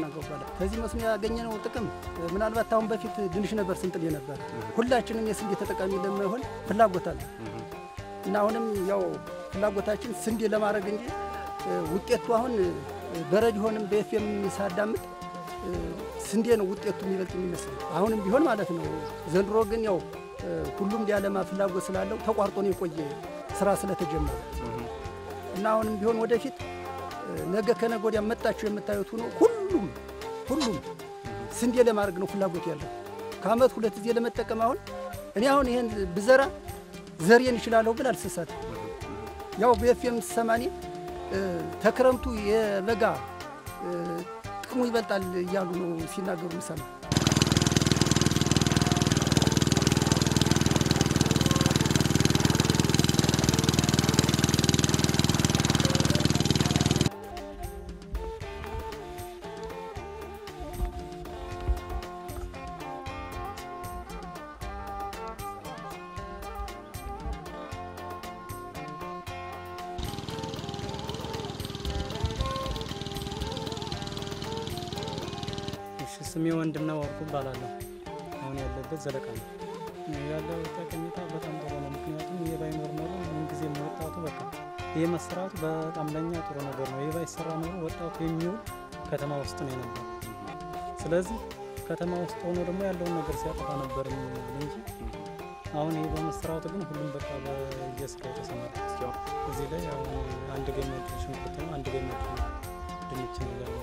ተናገሩ በኋላ ከዚህ መስኖ ያገኘነው ጥቅም ምናልባት አሁን በፊት ድንሽ ነበር ስንጥል ነበር። ሁላችንም የስንዴ ተጠቃሚ ለመሆን ፍላጎት አለ እና አሁንም ያው ፍላጎታችን ስንዴ ለማድረግ እንጂ ውጤቱ አሁን በሬዲዮንም በኤፍኤም ሳዳምጥ ስንዴ ነው ውጤቱ የሚበልጥ የሚመስል አሁንም ቢሆን ማለት ነው። ዘንድሮ ግን ያው ሁሉም ሊያለማ ፍላጎት ስላለው ተቋርጦ ነው የቆየ ስራ ስለተጀመረ እና አሁንም ቢሆን ወደፊት ነገ ከነገ ወዲያ መጣችሁ የምታዩት ሆኖ ሁሉም ሁሉም ስንዴ ለማድረግ ነው ፍላጎት ያለው ከአመት ሁለት ጊዜ ለመጠቀም አሁን እኔ አሁን ይሄን ብዘራ ዘሬን ይችላለሁ ብል አልሰሳት ያው በኤፍኤም ሰማኔ ተክረምቱ የበጋ ጥቅሙ ይበልጣል እያሉ ነው ሲናገሩ ምሰማ ስሜ ወንድና ወርቁ እባላለሁ። አሁን ያለበት ዘለቃ ነው። ያለው ጠቀሜታ በጣም ጥሩ ነው። ምክንያቱም ይህ ባይኖር ኖሮ ምንጊዜ ወጣቱ በቃ ይህ መሰራቱ በጣም ለእኛ ጥሩ ነገር ነው። ይህ ባይሰራ ኖሮ ወጣቱ የሚውል ከተማ ውስጥ ነው የነበር። ስለዚህ ከተማ ውስጥ ሆኖ ደግሞ ያለውን ነገር ሲያጠፋ ነበር የሚውል እንጂ አሁን ይህ በመሰራቱ ግን ሁሉም በቃ በየስራ የተሰማራ እዚህ ላይ አሁን አንድ ገመድ ሽንኩርት ነው፣ አንድ ገመድ ድንች ነው ያለው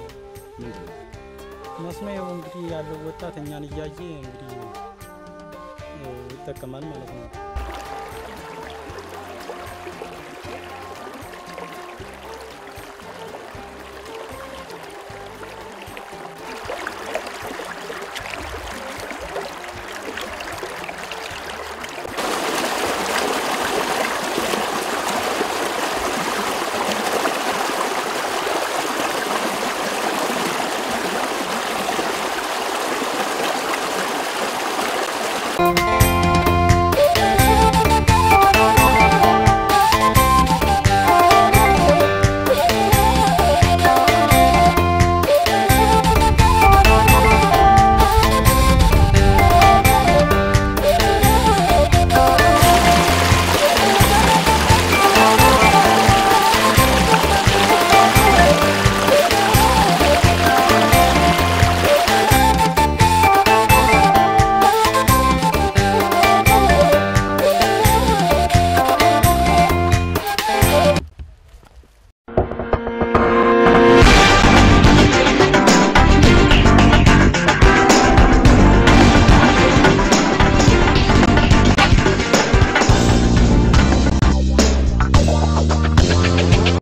መስኖ ያው እንግዲህ ያለው ወጣት እኛን እያየ እንግዲህ ይጠቀማል ማለት ነው።